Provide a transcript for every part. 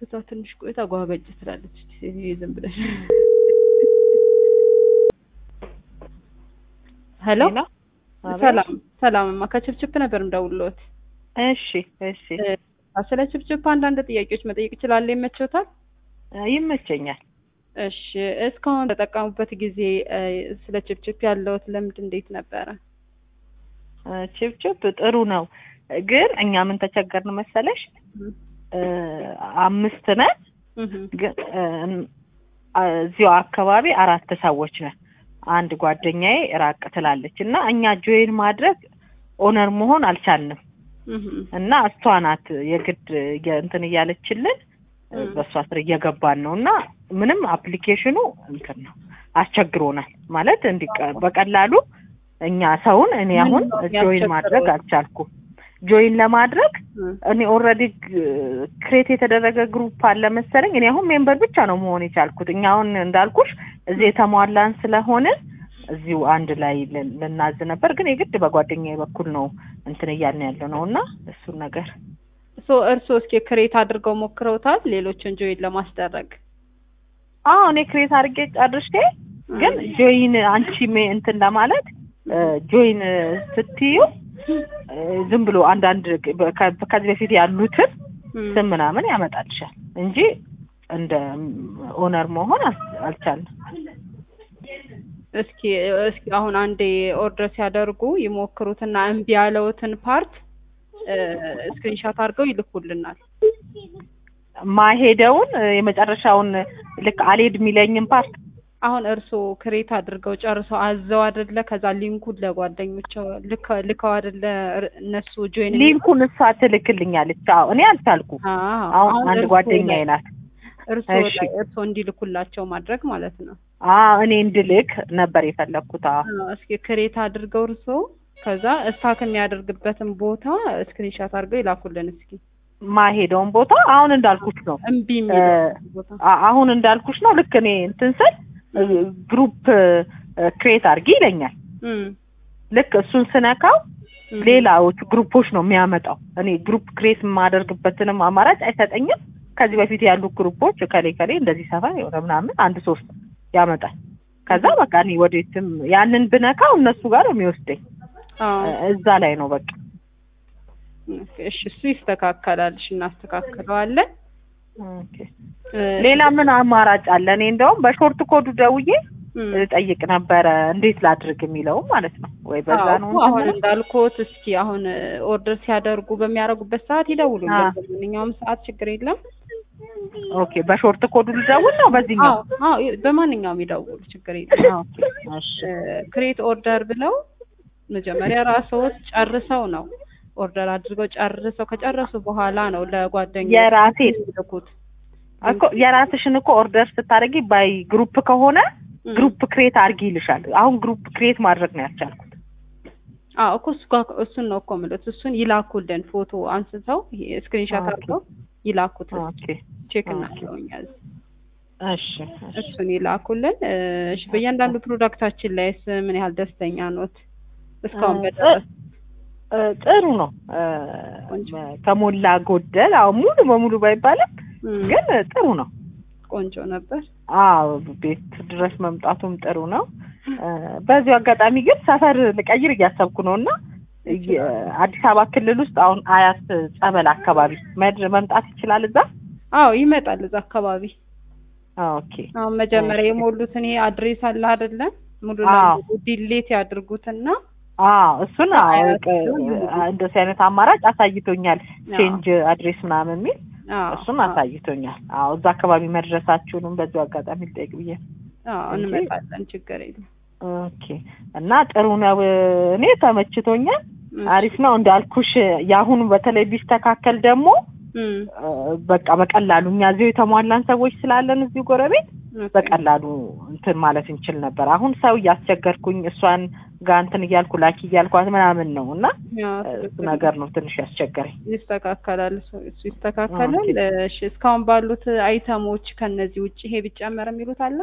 ከዛ ትንሽ ቆይታ ጓገጭ ትላለች እቺ ሴትዮ ዝም ብለሽ ሄሎ ሰላም ሰላምማ ከችፕችፕ ነበር የምደውልልዎት እሺ እሺ ስለ ችፕችፕ አንዳንድ ጥያቄዎች መጠየቅ እችላለሁ ይመችዎታል ይመቸኛል እሺ እስካሁን ተጠቀሙበት ጊዜ ስለ ችፕችፕ ያለዎት ልምድ እንዴት ነበረ ችፕችፕ ጥሩ ነው ግን እኛ ምን ተቸገርን መሰለሽ አምስት ነን ግን እዚሁ አካባቢ አራት ሰዎች ነን አንድ ጓደኛዬ ራቅ ትላለች እና እኛ ጆይን ማድረግ ኦነር መሆን አልቻልንም እና እሷ ናት የግድ እንትን እያለችልን በእሷ ስር እየገባን ነው እና ምንም አፕሊኬሽኑ እንትን ነው አስቸግሮናል ማለት እንዲ በቀላሉ እኛ ሰውን እኔ አሁን ጆይን ማድረግ አልቻልኩም ጆይን ለማድረግ እኔ ኦልሬዲ ክሬት የተደረገ ግሩፕ አለ መሰለኝ እኔ አሁን ሜምበር ብቻ ነው መሆን የቻልኩት እኛ አሁን እንዳልኩሽ እዚህ የተሟላን ስለሆነ እዚሁ አንድ ላይ ልናዝ ነበር ግን የግድ በጓደኛዬ በኩል ነው እንትን እያልን ያለ ነው እና እሱን ነገር ሶ እርስዎ እስኪ ክሬት አድርገው ሞክረውታል ሌሎችን ጆይን ለማስደረግ አዎ እኔ ክሬት አድርጌ ጨርሼ ግን ጆይን አንቺ እንትን ለማለት ጆይን ስትዩ ዝም ብሎ አንዳንድ ከዚህ በፊት ያሉትን ስም ምናምን ያመጣልሻል እንጂ እንደ ኦነር መሆን አልቻልንም። እስኪ እስኪ አሁን አንዴ ኦርደር ሲያደርጉ ይሞክሩትና እምቢ ያለውትን ፓርት ስክሪንሻት አድርገው ይልኩልናል። ማሄደውን የመጨረሻውን ልክ አልሄድ የሚለኝን ፓርት አሁን እርስዎ ክሬት አድርገው ጨርሰው አዘው አይደለ? ከዛ ሊንኩን ለጓደኞቸው ልከው አይደለ? እነሱ ጆይን ሊንኩን እሷ ትልክልኛለች። አዎ እኔ አልቻልኩም። አሁን አንድ ጓደኛዬ ናት። እርስዎ እርስዎ እንዲልኩላቸው ማድረግ ማለት ነው። አዎ እኔ እንድልክ ነበር የፈለግኩት። እስኪ ክሬት አድርገው እርስዎ ከዛ እስታክ የሚያደርግበትን ቦታ ስክሪንሻት አድርገው ይላኩልን እስኪ ማሄደውን ቦታ አሁን እንዳልኩሽ ነው። እምቢ የሚል ቦታ አሁን እንዳልኩሽ ነው። ልክ እኔ እንትን ስል ግሩፕ ክሬት አድርጊ ይለኛል። ልክ እሱን ስነካው ሌላዎቹ ግሩፖች ነው የሚያመጣው። እኔ ግሩፕ ክሬት የማደርግበትንም አማራጭ አይሰጠኝም። ከዚህ በፊት ያሉ ግሩፖች ከሌ ከሌ እንደዚህ ሰፈር የሆነ ምናምን አንድ ሶስት ያመጣል። ከዛ በቃ እኔ ወዴትም ያንን ብነካው እነሱ ጋር ነው የሚወስደኝ። እዛ ላይ ነው በቃ። እሺ እሱ ይስተካከላል። እሺ እናስተካክለዋለን። ሌላ ምን አማራጭ አለ? እኔ እንደውም በሾርት ኮዱ ደውዬ ጠይቅ ነበረ እንዴት ላድርግ የሚለው ማለት ነው። ወይ በዛ ነው አሁን እንዳልኩት፣ እስኪ አሁን ኦርደር ሲያደርጉ በሚያደርጉበት ሰዓት ይደውሉልን። በማንኛውም ሰዓት ችግር የለም። ኦኬ በሾርት ኮዱ ልደውል ነው በዚህኛው? አዎ በማንኛውም ይደውሉ፣ ችግር የለም። ክሬት ኦርደር ብለው መጀመሪያ ራስዎት ጨርሰው ነው ኦርደር አድርገው ጨርሰው ከጨረሱ በኋላ ነው ለጓደኛ የራሴ ልኩት እኮ የራስሽን እኮ ኦርደር ስታደርጊ ባይ ግሩፕ ከሆነ ግሩፕ ክሬት አድርጊ ይልሻል። አሁን ግሩፕ ክሬት ማድረግ ነው ያልቻልኩት። አዎ እኮ እሱ ጋር እሱን ነው እኮ የምልህ። እሱን ይላኩልን ፎቶ አንስተው ስክሪንሻት አድርገው ይላኩት። ቼክ እናድርገውኛል። እሺ እሱን ይላኩልን። እሺ በእያንዳንዱ ፕሮዳክታችን ላይስ ምን ያህል ደስተኛ ኖት? እስካሁን በደረስ ጥሩ ነው ከሞላ ጎደል። አዎ ሙሉ በሙሉ ባይባልም ግን ጥሩ ነው። ቆንጆ ነበር። አዎ ቤት ድረስ መምጣቱም ጥሩ ነው። በዚሁ አጋጣሚ ግን ሰፈር ልቀይር እያሰብኩ ነው እና አዲስ አበባ ክልል ውስጥ አሁን አያት ጸበል አካባቢ መድር መምጣት ይችላል። እዛ አዎ ይመጣል። እዛ አካባቢ ኦኬ። አሁን መጀመሪያ የሞሉትን ይሄ አድሬስ አለ አይደለ? ሙሉ ለሙሉ ዲሌት ያድርጉትና አዎ እሱን እንደዚህ አይነት አማራጭ አሳይቶኛል። ቼንጅ አድሬስ ምናምን የሚል እሱን አሳይቶኛል። አዎ እዛ አካባቢ መድረሳችሁንም በዚሁ አጋጣሚ ልጠይቅ ብዬ አዎ እንመጣለን፣ ችግር የለም። ኦኬ እና ጥሩ ነው። እኔ ተመችቶኛል። አሪፍ ነው እንዳልኩሽ። የአሁኑ በተለይ ቢስተካከል ደግሞ በቃ በቀላሉ እኛ እዚሁ የተሟላን ሰዎች ስላለን እዚሁ ጎረቤት በቀላሉ እንትን ማለት እንችል ነበር። አሁን ሰው እያስቸገርኩኝ እሷን ጋር እንትን እያልኩ ላኪ እያልኳት ምናምን ነው እና እሱ ነገር ነው ትንሽ ያስቸገረኝ። ይስተካከላል፣ እሱ ይስተካከላል። እሺ እስካሁን ባሉት አይተሞች ከነዚህ ውጭ ይሄ ቢጨመር የሚሉት አለ?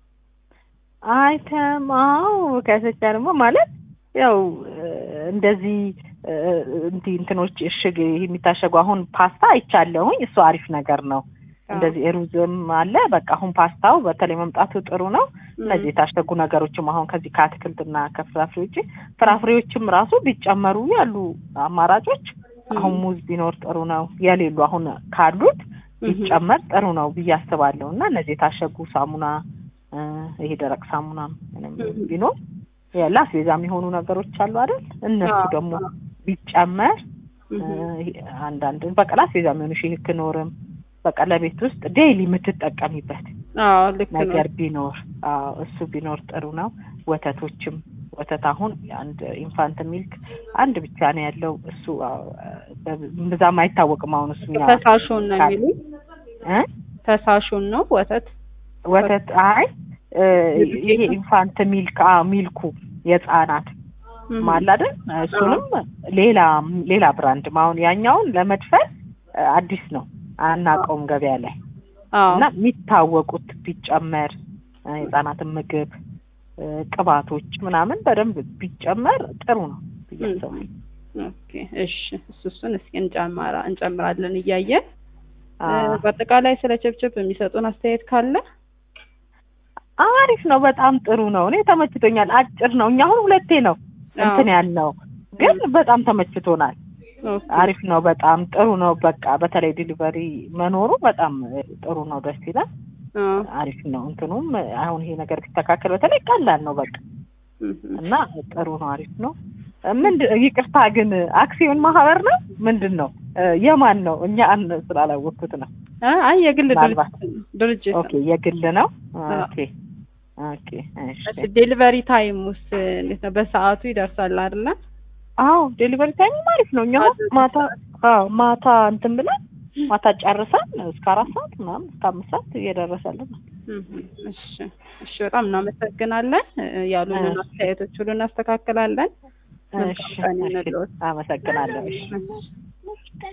አይተም አዎ፣ ከሰቻ ደግሞ ማለት ያው እንደዚህ እንዲህ እንትኖች እሽግ የሚታሸጉ አሁን ፓስታ አይቻለሁኝ። እሱ አሪፍ ነገር ነው። እንደዚህ ሩዝም አለ። በቃ አሁን ፓስታው በተለይ መምጣቱ ጥሩ ነው። እነዚህ የታሸጉ ነገሮችም አሁን ከዚህ ከአትክልትና ከፍራፍሬ ውጭ ፍራፍሬዎችም ራሱ ቢጨመሩ ያሉ አማራጮች አሁን ሙዝ ቢኖር ጥሩ ነው። የሌሉ አሁን ካሉት ቢጨመር ጥሩ ነው ብዬ አስባለሁ። እና እነዚህ የታሸጉ ሳሙና እ ይሄ ደረቅ ሳሙና ምንም ቢኖር ለአስቤዛ የሚሆኑ ነገሮች አሉ አይደል? እነሱ ደግሞ ቢጨመር እ አንዳንድ በቃ ለአስቤዛ የሚሆኑ ሺህ ክኖርም በቃ ለቤት ውስጥ ዴይሊ የምትጠቀሚበት አዎ ልክ ነው። ነገር ቢኖር አዎ እሱ ቢኖር ጥሩ ነው። ወተቶችም ወተት አሁን አንድ ኢንፋንት ሚልክ አንድ ብቻ ነው ያለው። እሱ አዎ፣ ብዛም አይታወቅም። አሁን እሱ እኛ ፈሳሹን ነው የሚሉኝ እ ፈሳሹን ነው ወተት ወተት አይ እ ይሄ ኢንፋንት ሚልክ አዎ ሚልኩ የህፃናት ማላደን እሱንም ሌላ ሌላ ብራንድ አሁን ያኛውን ለመድፈን እ አዲስ ነው አናውቀውም ገበያ ላይ አዎ እና የሚታወቁት ቢጨመር እ የህፃናትን ምግብ እ ቅባቶች ምናምን በደንብ ቢጨመር ጥሩ ነው ብዬ አስባለሁ። ኦኬ እሺ እሱ እሱን እስኪ እንጨምራ እንጨምራለን እያየን እ አዎ። በአጠቃላይ ስለ ችብችብ የሚሰጡን አስተያየት ካለ አሪፍ ነው። በጣም ጥሩ ነው። እኔ ተመችቶኛል። አጭር ነው። እኛ አሁን ሁለቴ ነው እንትን ያልነው ግን በጣም ተመችቶናል። ኦኬ አሪፍ ነው። በጣም ጥሩ ነው። በቃ በተለይ ዲሊቨሪ መኖሩ በጣም ጥሩ ነው። ደስ ይላል። አዎ አሪፍ ነው። እንትኑም አሁን ይሄ ነገር ቢስተካከል በተለይ ቀላል ነው በቃ እህ እና ጥሩ ነው። አሪፍ ነው። ምንድን ይቅርታ ግን አክሲዮን ማህበር ነው ምንድን ነው እ የማን ነው? እኛ አን ስላላወቅኩት ነው። አ- አይ የግል ምናልባት ድርጅት ድርጅት ኦኬ የግል ነው። ኦኬ ኦኬ እሺ እሺ ዴሊቨሪ ታይም ውስጥ እንዴት ነው? በሰዓቱ ይደርሳል አይደለ? አዎ ዴሊቨሪ ታይም አሪፍ ነው። እኛ አሁን ማታ አዎ ማታ እንትን ብለን ማታ ጨርሰን እስከ አራት ሰዓት ምናምን እስከ አምስት ሰዓት እየደረሰልን ነው። እህ እሺ እሺ በጣም እናመሰግናለን። እ ያሉንን እሺ። አስተያየቶች ሁሉ እናስተካክላለን። እሺ መልካም ቀን እሺ ይሁንልዎት። አመሰግናለሁ። እሺ እሺ